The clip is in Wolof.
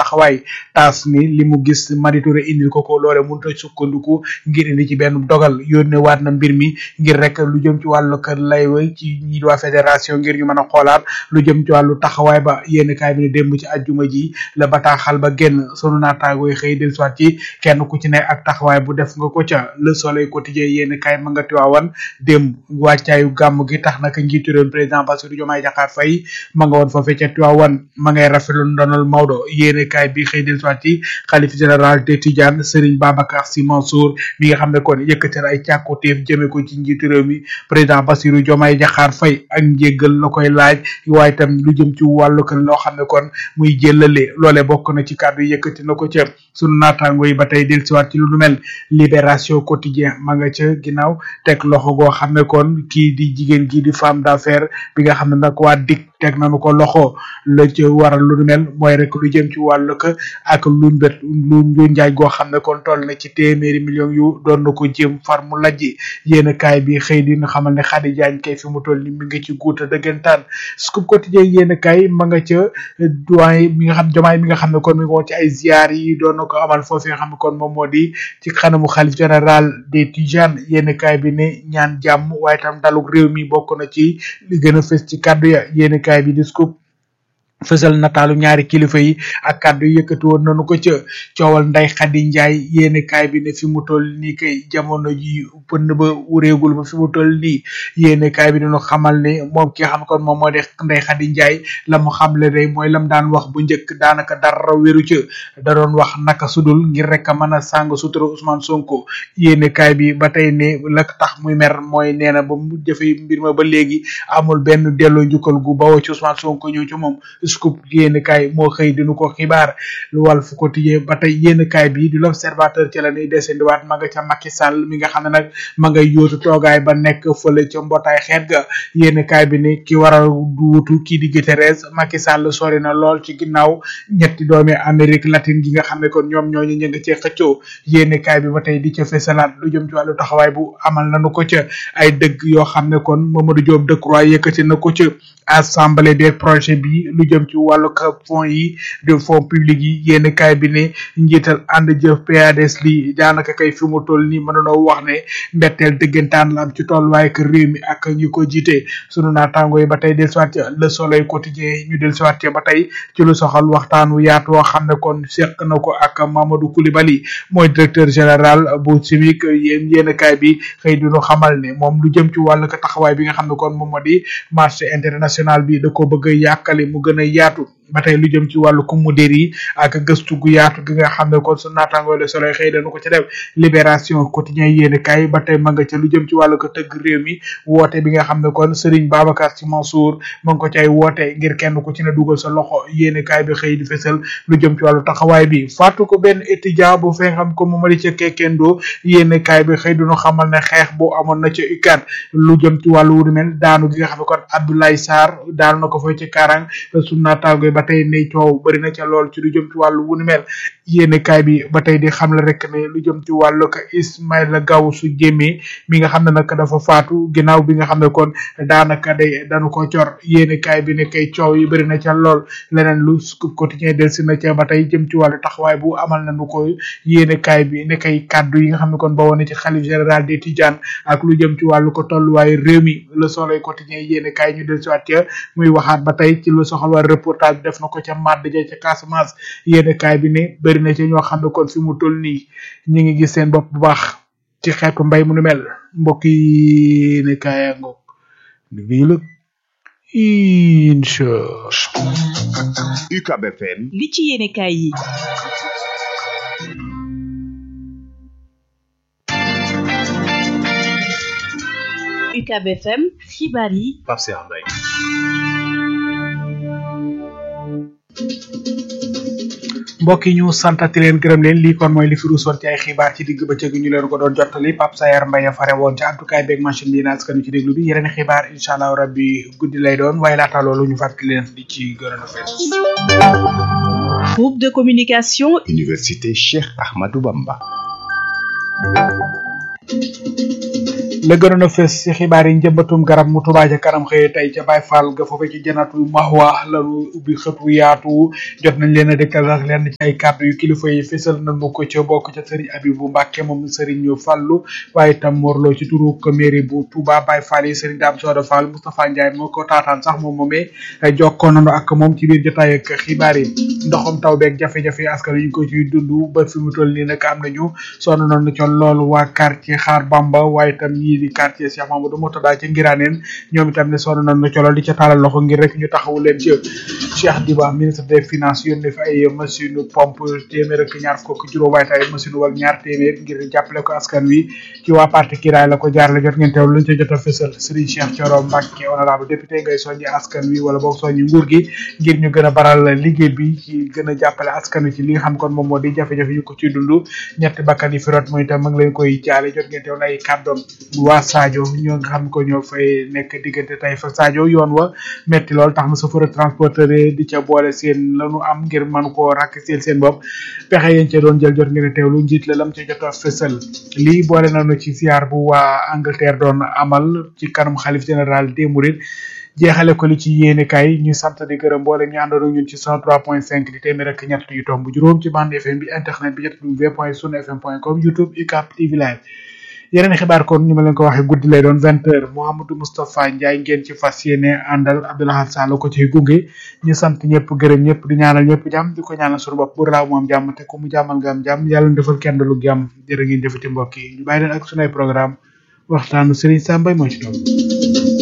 taxawaay taas ni li mu gis Madi Touré indil ko ko loole mënut a sukkandiku ngir indi ci benn dogal yónnee waat na mbir mi ngir rek lu jëm ci wàllu kër lay wa ci ñi waa fédération ngir ñu mën a xoolaat lu jëm ci wàllu taxawaay ba yéen kaay bi ne démb ci ajjuma ji la bataaxal ba génn sunu naataangoo yi xëy del soit ci kenn ku ci ne ak taxawaay bu def nga ko ca le soleil quotidien yéen kaay ma nga tiwaawan démb wàccaayu gàmm gi tax naka njiitu réew président Bassirou Diomaye Diakhar Faye ma nga woon foofee ca tiwaawan ma ngay rafetlu ndonal Maodo yéen kaay bi xëy del soit ci xalif général de Tidiane Serigne Babacar Sy Mansour mi nga xam ne kon yëkkati ay càkkutéef jëme ko ci njiitu réew mi président Bassirou Diomaye Diakhar Faye ak njéggal la koy laaj waaye tam lu jëm ci wàllu kan loo xam ne kon muy jëllale loole bokk na ci kàddu yëkkati na ko ca sunu naataango yi ba tey del siwaat ci lu nu mel libération quotidien ma nga ca ginnaaw teg loxo goo xam ne kon kii di jigéen kii di femme d'affaires bi nga xam ne nag waa dik teg nañu ko loxo la ca waral lu nu mel mooy rek lu jëm ci wàllu ka ak lu mbét lu lu njaay goo xam ne kon toll na ci téeméeri millions yu doon na ko jéem far mu lajji yéen kaay bi xëy di xamal ne Khady Diagne kay fi mu toll ni mi ngi ci guuta dëggantaan scoop quotidien yéen kaay ma nga ca doyen mi nga xam jomaay mi nga xam ne kon mi ngi woon ci ay ziar yi doon na ko amal foofu nga xam ne kon moom moo di ci xanamu xalif général des Tijanes yéen kaay bi ne ñaan jàmm waaye tam daluk réew mi bokk na ci li gën a fës ci kàddu ya yéen kaay bi di scoop fësal nataalu ñaari kilifa yi ak kàddu yi yëkkati woon nañu ko ca coowal nday xadi njaay yéene kaay bi ne fi mu toll nii kay jamono ji pënd ba wuréegul ba fi mu toll nii yéene kaay bi dañu xamal ne moom ki nga xam kon moom moo di nday xadi njaay la mu xamle day mooy lam daan wax bu njëkk daanaka dara wéru ca da doon wax naka sudul ngir rek a mën a sàng sutura Ousmane Sonko yéene kaay bi ba tey ne la tax muy mer mooy nee na ba mu jëfe mbir ma ba léegi amul benn delloo njukkal gu bawoo ci Ousmane Sonko ñëw ci moom scoop yéen kaay moo xëy dinu ko xibaar lu Walf Quotidien ba tey yéen kaay bi di l'observateur ci la ñuy desendiwaat ma nga ca Macky Sall mi nga xam ne nag ma ngay yóotu toogaay ba nekk fële ca mbootaay xeet ga yéen kaay bi ne ki war a duutu kii di Guterres Macky Sall sori na lool ci ginnaaw ñetti doomi Amérique latine gi nga xam ne kon ñoom ñooñu ñu nga cee xëccoo yéen kaay bi ba tey di ca fesalaat lu jëm ci wàllu taxawaay bu amal nañu ko ca ay dëgg yoo xam ne kon Mamadou Diop Decroix yëkkati na ko ca assemblée des projets bi lu jëm ci wàllu fonds yi de fonds publics yi yéen kaay bi ne njiital ànd jëf PADS li daanaka kay fi mu toll nii mënunoo wax ne mbetteel dëggantaan la am ci tolluwaay ak réew mi ak ñu ko jiite sunu naataango yi ba tey del siwaat ca le soleil quotidien ñu del siwaat ca ba tey ci lu soxal waxtaan wu yaatu woo xam ne kon seq na ko ak Mamadou Coulibaly mooy directeur général bu CIMIC yéen yéen kaay bi xëy dinu xamal ne moom lu jëm ci wàllu taxawaay bi nga xam ne kon moom moo di marché international bi da ko bëgg a yàkkali mu gën a yaatu ba tey lu jëm ci wàllu kumudér yi ak gëstu gu yaatu gi nga xam ne kon su naataangoo le soleil xëy dañu ko ci def libération quotidien yéene kaay ba tey ma nga ca lu jëm ci wàllu ko tëgg réew mi woote bi nga xam ne kon Serigne Babacar Sy Mansour ma ngi ko cay woote ngir kenn ku ci ne dugal sa loxo yéene kaay bi xëy di fesal lu jëm ci wàllu taxawaay bi fàttu ko benn étudiant bu fee xam ko mu mari ca kekkendoo yéene kaay bi xëy duñu xamal ne xeex bu amoon na ca UCAD lu jëm ci wàllu wu mel daanu gi nga xam ne kon Abdoulaye Sarr daanu na ko fa ci karang su naataangoo ba tey ne coow bëri na ca lool ci lu jëm ci wàllu wu ni mel yéene kaay bi ba tey di xam la rek ne lu jëm ci wàllu ka Ismaïla Gawsu Jéeme mi nga xam ne nag dafa faatu ginnaaw bi nga xam ne kon daanaka day dañu ko cor yéene kaay bi ne kay coow yi bëri na ca lool leneen lu Scoop Quotidien del si na ca ba tey jëm ci wàllu taxawaay bu amal nañu ko yéene kaay bi ne kay kàddu yi nga xam ne kon ba woon ci xalif général des Tidianes ak lu jëm ci wàllu ko tolluwaayu réew mi le soleil quotidien yéene kaay ñu del si waat ca muy waxaat ba tey ci lu soxal waa reportage def na ko ca màdd ja ca Casamance yéene kaay bi ne bëri na ci ñoo xam ne kon fi mu toll nii ñu ngi gis seen bopp bu baax ci xeetu mbay mu nu mel mbokk yi ne kaaya ngoog liggéey la incha UCAB FM li ci yéene kaay yi UCAB FM xibaar yi Pape Cheikh Mbaye mbokk yi ñu santati leen gërëm leen lii kon mooy li fi ruusoon ci ay xibaar ci digg bëccëg ñu leen ko doon jottali Pape Sayar Mbaye fare woon ci àddukaay beeg machine bi naas kanu ci déglu bi yeneen xibaar incha allah rabbi guddi lay doon waaye laata loolu ñu fàttali leen di ci gërëm a fees groupe de communication Université Cheikh Ahmadou Bamba la gënoon a fës ci xibaar yi njëmbatum garab mu Touba ca kanam xëy tey ca Baye Fall ga foofe ci janatu Mahwa lanu ubbi xëtu yaatu jot nañ leen a dëkkal sax lenn ci ay kàddu yu kilifa yi fësal nañu ko ca bokk ca Serigne Abibou Mbacke moom Serigne Fallou waaye itam morloo ci turu ko mairie bu Touba Baye Fall yi Serigne Dame Soda Fall Moustapha Ndiaye moo ko taataan sax moom moomee jokkoo nañu ak moom ci biir jotaay ak xibaar yi ndoxam taw beeg jafe-jafe askan wi ñu ko ciy dund ba fi mu toll nii nag am nañu sonn nañu ca loolu waa quartier Xaar Bamba waaye itam ñii di quartier Cheikh Mamadou Mourtada ci Ngiraneen ñoom itam ne sonn nañu ca loolu di ca taalal loxo ngir rek ñu taxawu leen ci Cheikh Diba ministre des finances yónnee fi ay machine pompe téeméer ak ñaar fukk juróom waaye ay machine wala ñaar téeméer ngir jàppale ko askan wi ci waa parti kiraay la ko jaarale jot ngeen teew luñ ca jot a fësal Serigne Cheikh Thioro Mbacke honorable député ngay soññi askan wi wala boog soññi nguur gi ngir ñu gën a baral liggéey bi ci gën a jàppale askan wi ci li nga xam kon moom moo di jafe-jafe yu ko ci dund ñetti bakkan yi fi rot mooy itam ma ngi leen koy jaale jot ngeen teew ay kàddoom waa Sadio ñoo nga xam ko ñoo fay nekk diggante tey fa Sadio yoon wa metti lool tax na chauffeur transporteur di ca boole seen lanu am ngir mën koo rakk seen seen bopp pexe yéen ca doon jël jot ngeen teewlu njiit la lam ca jot a fësal lii boole nañu ci siyaar bu waa Angleterre doon amal ci kanam xalif général des Mourides jeexale ko li ci yéene kay ñu sant di gërëm mboolem ñu àndoon ak ñun ci 103.5 di téeméer ak ñett yu tomb juróom ci bande FM bi internet bi www.sunfm.com YouTube UCAP TV live yeneen xibaar kon ñu ma leen ko waxee guddi lay doon vingt heures Mouhamadou Moustapha Ndiaye ngeen ci fas yéene àndal Abdoulaye Sall ko ciy gunge ñu sant ñëpp gërëm ñëpp di ñaanal ñëpp jàmm di ko ñaanal suñu bopp bu raaw moom jàmm te ku mu jàmmal nga am jàmm yàlla defal kenn lu jàmm jërë ngeen jëfati mbokk yi ñu bàyyi leen ak sunay programme waxtaanu Serigne Sambay moo ci doon